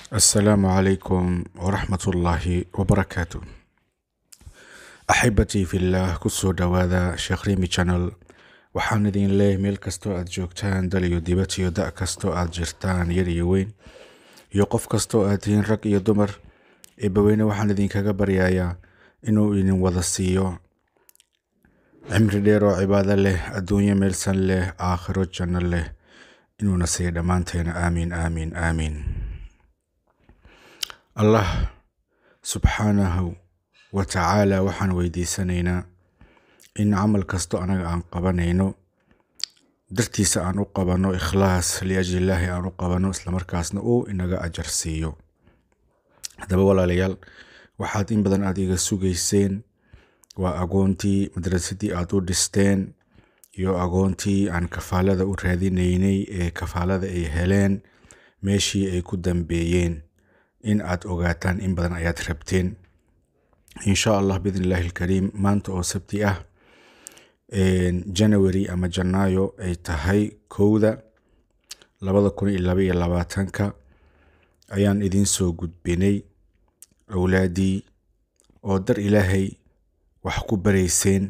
السلام عليكم ورحمة الله وبركاته أحبتي في الله kusoo dhawaada sheekh rimi channel waxaan idin leeyahay meel kastoo aad joogtaan dal iyo dibad iyo da' kastoo aad jirtaan yar iyo weyn iyo qof kastoo aad tihiin rag iyo dumar eebbaweyne waxaan idinkaga baryayaa inuu idin wada siiyo cimri dheer oo cibaado leh adduunyo meelsan leh aakhiro janno leh inuuna siiyo dhammaanteena aamiin aamiin aamiin allah subxaanahu wa tacaala waxaan weydiisanaynaa in camal kasto anaga aan qabanayno dartiisa aan u qabanno ikhlaas liajlillaahi aan u qabanno islamarkaasna uu inaga ajar siiyo haddaba walaalayaal waxaad in badan aad iga sugayseen waa agoontii madrasadii aad u dhisteen iyo agoontii aan kafaalada u raadinaynay ee kafaalada ay heleen meeshii ay ku dambeeyeen in aad ogaataan in badan ayaad rabteen insha allah biidn illaahi alkariim maanta oo sabti ah january ama janaayo ay tahay kowda labada kun iyo laba iyo labaatanka ayaan idiin soo gudbinay awlaadii oo dar ilaahay wax ku barayseen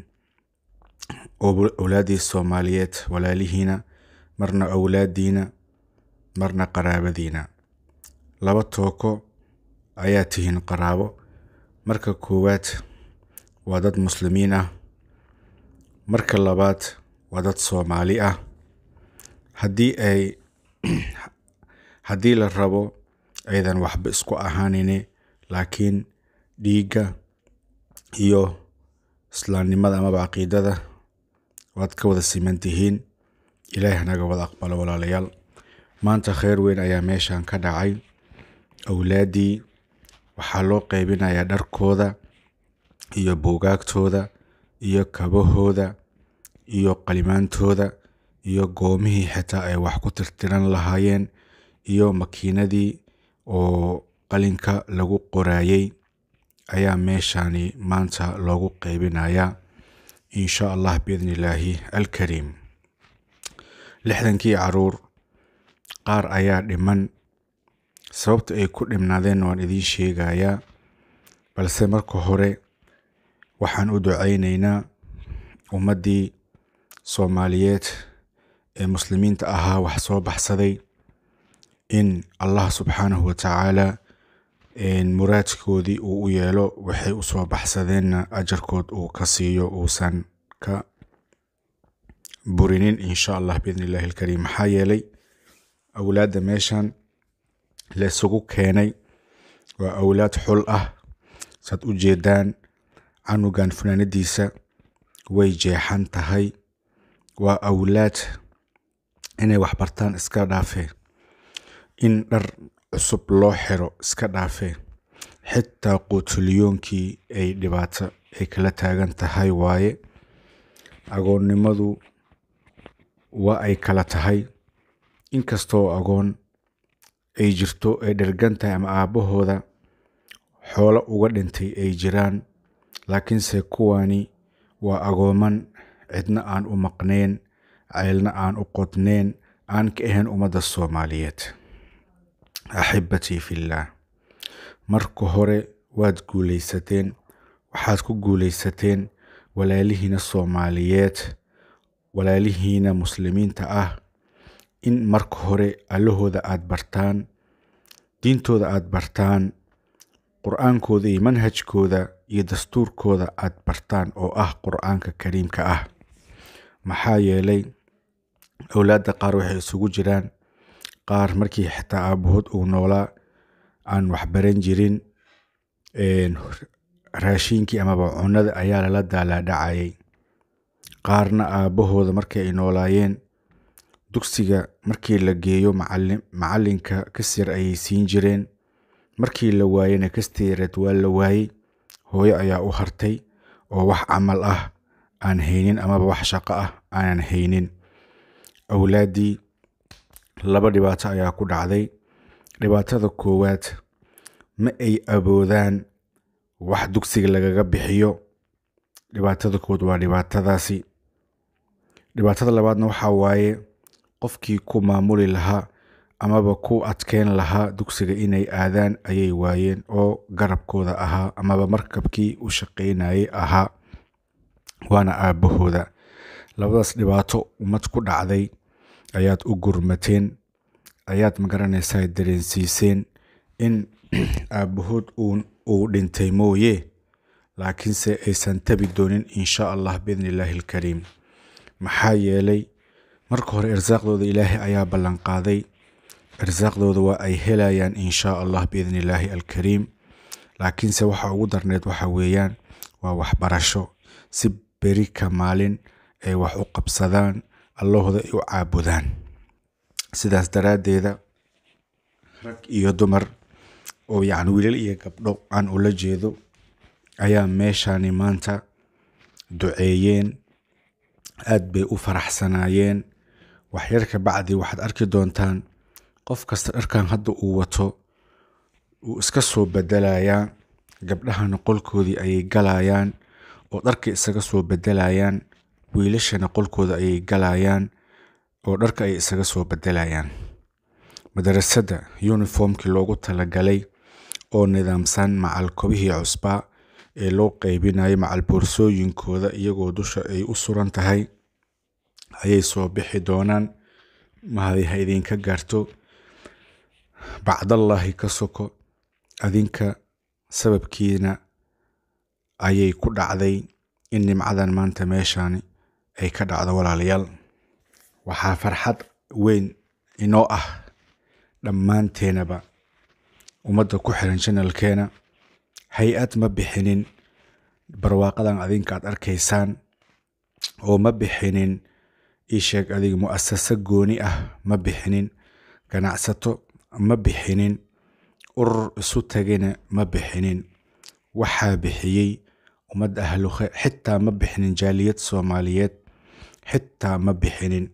oo awlaaddii soomaaliyeed walaalihiina marna awlaadiina marna qaraabadiina laba tooko ayaa tihiin qaraabo marka koowaad waa dad muslimiin ah marka labaad waa dad soomaali ah haddii ay haddii la rabo aydan waxba isku ahaanine laakiin dhiigga iyo islaamnimada amaba caqiidada waad ka wada siman tihiin ilaahi hanaga wada aqbalo walaalayaal maanta kheyr weyn ayaa meeshan ka dhacay awlaaddii waxaa loo qeybinayaa dharkooda iyo buugaagtooda iyo kabahooda iyo qalimaantooda iyo goomihii xitaa ay wax ku tirtiran lahaayeen iyo makiinadii oo qalinka lagu qoraayey ayaa meeshani maanta loogu qeybinayaa insha allah biidni illaahi alkariim lixdankii caruur qaar ayaa dhiman sababta ay ku dhimnaadeen waan idiin sheegayaa balse marka hore waxaan u ducaynaynaa ummaddii soomaaliyeed ee muslimiinta ahaa wax soo baxsaday in allah subxaanahu wa tacaala muraadkoodii uu u yeelo waxay u soo baxsadeenna ajarkood uu ka siiyo uusan ka burinin insha allah biidn illahi alkariim maxaa yeelay awlaadda meeshan la isugu keenay waa awlaad xul ah saad u jeedaan canugan funaanadiisa way jeexan tahay waa awlaad inay waxbartaan iska dhaafee in dhar cusub loo xiro iska dhaafee xitaa quutuliyoonkii ay dhibaato ay kala taagan tahay waaye agoonnimadu waa ay kala tahay inkastoo agoon ay jirto ay dhergan tahay ama aabbahooda xoolo uga dhintay ay jiraan laakiinse kuwani waa agooman cidna aan u maqnayn ceylna aan u qodnayn aan ka ahayn ummadda soomaaliyeed axibatii fillaah marka hore waad guulaysateen waxaad ku guulaysateen walaalihiina soomaaliyeed walaalihiina muslimiinta ah in marka hore allahooda aad bartaan diintooda aad bartaan qur-aankooda iyo manhajkooda iyo dastuurkooda aad bartaan oo ah qur-aanka kariimka ah maxaa yeelay awlaadda qaar waxay isugu jiraan qaar markii xitaa aabahood uu noolaa aan waxbaran jirin raashiinkii amaba cunada ayaa lala daalaadhacayay qaarna aabbahooda markii ay noolaayeen dugsiga markii la geeyo macalinka kasyar ayay siin jireen markii la waayena kasteereed waa la waayey hooyo ayaa u hartay oo wax camal ah aan haynin amaba wax shaqo ah aanan haynin awlaaddii laba dhibaato ayaa ku dhacday dhibaatada koowaad ma ay awoodaan wax dugsiga lagaga bixiyo dhibaatada kood waa dhibaatadaasi dhibaatada labaadna waxaa waaye qofkii ku maamuli lahaa amaba ku adkeyn lahaa dugsiga inay aadaan ayay waayeen oo garabkooda ahaa amaba markabkii u shaqaynayay ahaa waana aabbahooda labadaas dhibaato ummad ku dhacday ayaad u gurmateen ayaad magaranaysaa dareensiiseen in aabbahood uu dhintay mooye laakiinse aysan tabi doonin insha allah biidni illaahi alkariim maxaa yeelay marka hore irsaaqdooda ilaahay ayaa ballanqaaday irsaaqdooda waa ay helayaan insha allah biidni illaahi alkariim laakiinse waxa ugu darneed waxa weeyaan waa waxbarasho si beri ka maalin ay wax u qabsadaan allahooda ay u caabudaan sidaas daraaddeeda rag iyo dumar oo yacni wiilal iyo gabdho aan ula jeedo ayaa meeshani maanta duceeyeen aad bay u faraxsanaayeen waxyar ka bacdi waxaad arki doontaan qof kasta dharkan hadda uu wato wuu iska soo bedelayaa gabdhahana qolkoodii ayay galayaan oo dharka isaga soo bedelayaan wiilashana qolkooda ayay galayaan oo dharka ay isaga soo bedelayaan madarasada yuniformkii loogu talagalay oo nidaamsan macal kobihii cusbaa ee loo qeybinayo macal boorsooyinkooda iyagoo dusha ay u suran tahay ayay soo bixi doonaan mahadi ha idinka gaarto bacdallaahi ka soko adinka sababkiina ayay ku dhacday in nimcadan maanta meeshani ay ka dhacdo walaalayaal waxaa farxad weyn inoo ah dhammaanteenaba ummadda ku xiran janalkeena hay-ad ma bixinin barwaaqadan adinka aad arkaysaan oo ma bixinin iisheeg adiga mu'asasa gooni ah ma bixinin ganacsato ma bixinin urur isu tagayna ma bixinin waxaa bixiyey ummadda ahluhe xitaa ma bixinin jaaliyad soomaaliyeed xitaa ma bixinin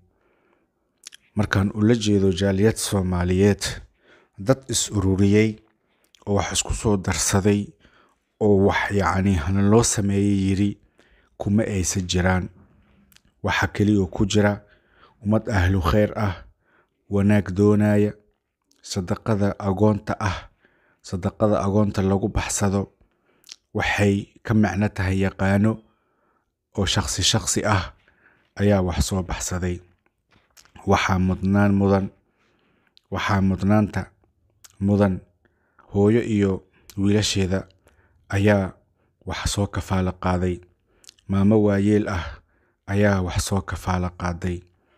markaan ula jeedo jaaliyad soomaaliyeed dad is ururiyey oo wax isku soo darsaday oo wax yacni hana loo sameeyey yiri kuma aysan jiraan waxa keliya ku jira ummad ahlu kheyr ah wanaag doonaya sadaqada agoonta ah sadaqada agoonta lagu baxsado waxay ka macno tahay yaqaano oo shakhsi shakhsi ah ayaa wax soo baxsaday waxaa mudnaan mudan waxaa mudnaanta mudan hooyo iyo wiilasheeda ayaa wax soo kafaalo qaaday maamo waayeel ah ayaa wax soo kafaalo qaaday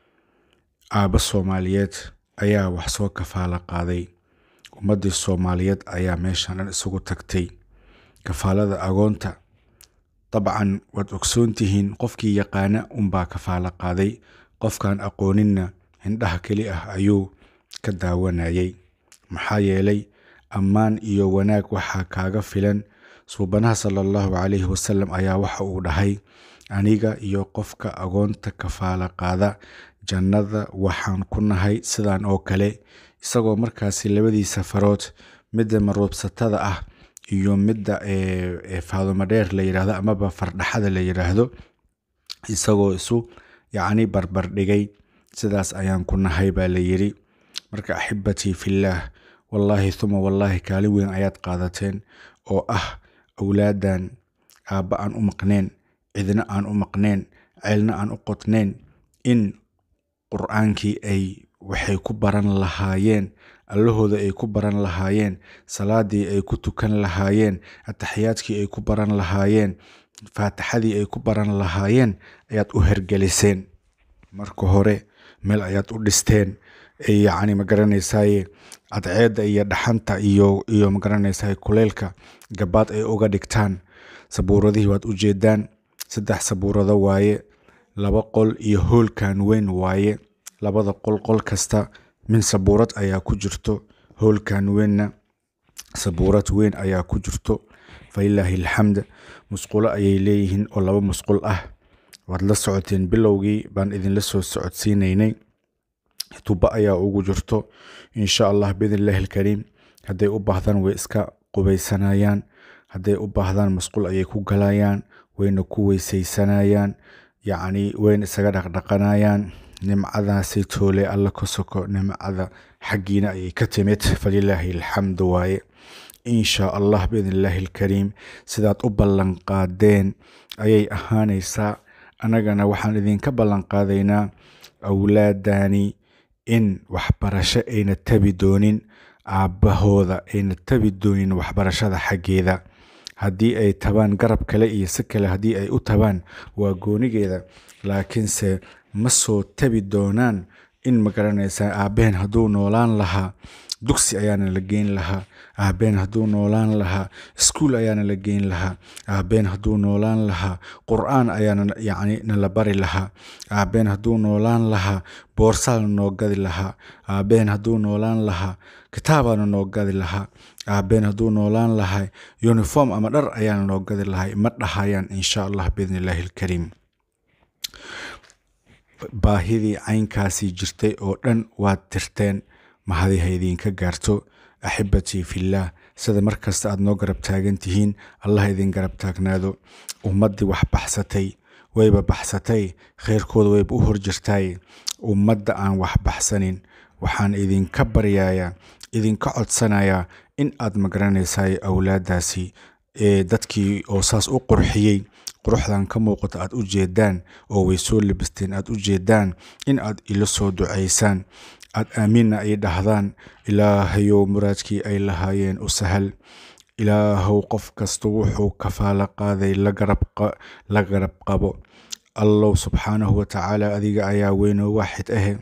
aabbo soomaaliyeed ayaa wax soo kafaalo qaaday ummaddii soomaaliyeed ayaa meeshan dhan isugu tagtay kafaalada agoonta dabcan waad ogsoontihiin qofkii yaqaana unbaa kafaalo qaaday qofkaan aqooninna hindhaha keli ah ayuu ka daawanayay maxaa yeelay ammaan iyo wanaag waxaa kaaga filan suubanaha sala allahu calayhi wasalam ayaa waxa uu dhahay aniga iyo qofka agoonta kafaalo qaada jannada waxaan ku nahay sidan oo kale isagoo markaasi labadiisa farood midda maruubsatada ah iyo midda faadumadheer la yidhaahdo amaba fardhaxada la yidhaahdo isagoo isu yacni barbardhigay sidaas ayaan ku nahay baa la yidhi marka axibatii fillaah wallaahi huma wallaahi kaalin weyn ayaad qaadateen oo ah awlaadan aabba aan u maqneen cidna aan u maqneen ceelna aan u qodnayn in qur-aankii ay waxay ku baran lahaayeen allahooda ay ku baran lahaayeen salaadii ay ku tukan lahaayeen ataxiyaadkii ay ku baran lahaayeen faatixadii ay ku baran lahaayeen ayaad u hergeliseen marka hore meel ayaad u dhisteen yacni magaranaysaye cadceedda iyo dhaxanta iyo iyo magaranaysaye kuleylka gabaad ay uga dhigtaan sabuuradihii waad u jeedaan saddex sabuurado waaye laba qol iyo hoolkan weyn waaye labada qol qol kasta min sabuurad ayaa ku jirto hoolkan weynna sabuurad weyn ayaa ku jirto falilaahi alxamd musqulo ayay leeyihiin oo laba musqul ah waad la socoteen bilowgii baan idinla soo socodsiinaynay tuba ayaa ugu jirto insha allah biidn illaahi alkariim hadday u baahdaan way iska qubaysanayaan hadday u baahdaan masquul ayay ku galayaan wayna ku weysaysanayaan yacni wayna isaga dhaqdhaqanayaan nimcadaasi toole alla ka soko nimcada xaggiina ayay ka timid falilaahi alxamdu waaye in shaa allah biidn illaahi alkariim sidaad u ballanqaadeen ayay ahaanaysaa annagana waxaan idinka ballanqaadaynaa awlaadani in waxbarasho ayna tabi doonin aabbahooda ayna tabi doonin waxbarashada xaggeeda haddii ay tabaan garab kale iyo si kale haddii ay u tabaan waa goonigeeda laakiinse ma soo tabi doonaan in magaranaysaa aabbaheen hadduu noolaan lahaa dugsi ayaana la geyn lahaa aabbeen hadduu noolaan lahaa iskuul ayaana la geyn lahaa aabbeen hadduu noolaan lahaa qur-aan ayaana yacni nala bari lahaa aabbeen hadduu noolaan lahaa boorsaana noo gadi lahaa aabbeen hadduu noolaan lahaa kitaabaana noo gadi lahaa aabbeen hadduu noolaan lahaa uniform ama dhar ayaana noo gadi lahaa ma dhahayaan insha allah biidni illaahi alkariim baahidii caynkaasii jirtay oo dhan waad tirteen mahadi ha idinka gaarto axibatii fillaah sida mar kasta aad noo garab taagan tihiin allah idin garab taagnaado ummaddii wax baxsatay wayba baxsatay kheyrkooda wayba u hor jirtaay ummadda aan wax baxsanin waxaan idinka baryayaa idinka codsanayaa in aad magaranaysaay awlaaddaasi ee dadkii oo saas u qurxiyey quruxdan ka muuqata aad u jeedaan oo way soo libisteen aad u jeedaan in aad ila soo ducaysaan aad aamiinna ay dhahdaan ilaahayow muraadkii ay lahaayeen u sahal ilaahow qof kasta wuxuu kafaalo qaaday la garab qabo allow subxaanahu watacaala adiga ayaa weynoo waaxid ahe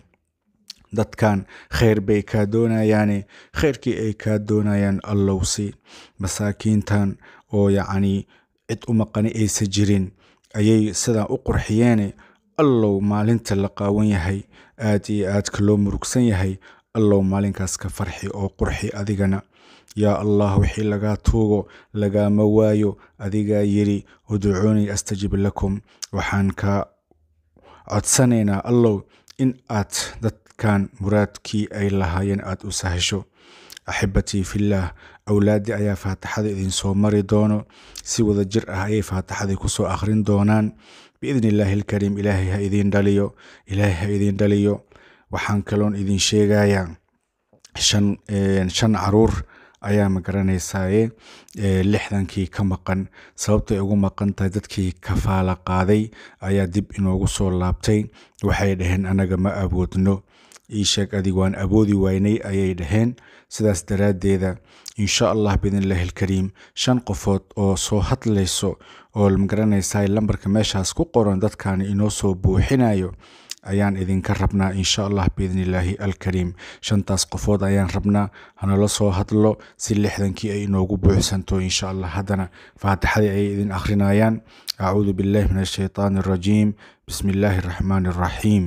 dadkan kheyr bay kaa doonayaane kheyrkii ay kaa doonayaan allowsi masaakiintan oo yacnii cid u maqani aysa jirin ayay sidaan u qurxiyeene allow maalinta la qaawan yahay aad iyo aadka loo murugsan yahay allow maalinkaas ka farxi oo qurxi adigana yaa allah wixii lagaa tuugo lagaama waayo adigaa yidhi uducuunii astajib lakum waxaan kaa codsanaynaa allow in aad dadkan muraadkii ay lahaayeen aad u sahasho axibatii fillaah awlaaddii ayaa faatixada idinsoo mari doono si wada jir ah ayay faatixadii kusoo akhrin doonaan biidni illaahi alkariim ilaahay ha idiin dhaliyo ilaahay ha idiin dhaliyo waxaan kaloon idin sheegayaa shan shan caruur ayaa magaranaysaye lixdankii ka maqan sababtay ugu maqan tahay dadkii kafaala qaaday ayaa dib inoogu soo laabtay waxay dhaheen anaga ma awoodno ii sheeg adig waan awoodi waynay ayay dhaheen sidaas daraaddeeda insha allah biidniillaahi alkariim shan qofood oo soo hadlayso oo magaranaysaa lambarka meeshaas ku qoran dadkaani inoo soo buuxinayo ayaan idinka rabnaa insha allah biidnillaahi alkariim shantaas qofood ayaan rabnaa hanala soo hadlo si lixdankii ay inoogu buuxsanto insha allah haddana faatixadii ayay idin akhrinayaan acuudu billahi min ashaytaani arajiim bismi illaahi araxmaani araxiim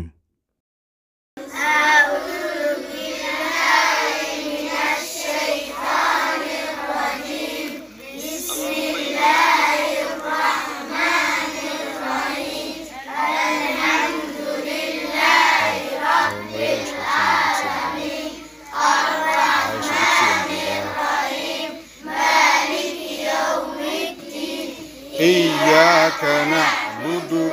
إياك نعبد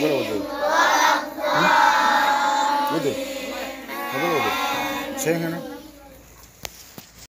شيء هنا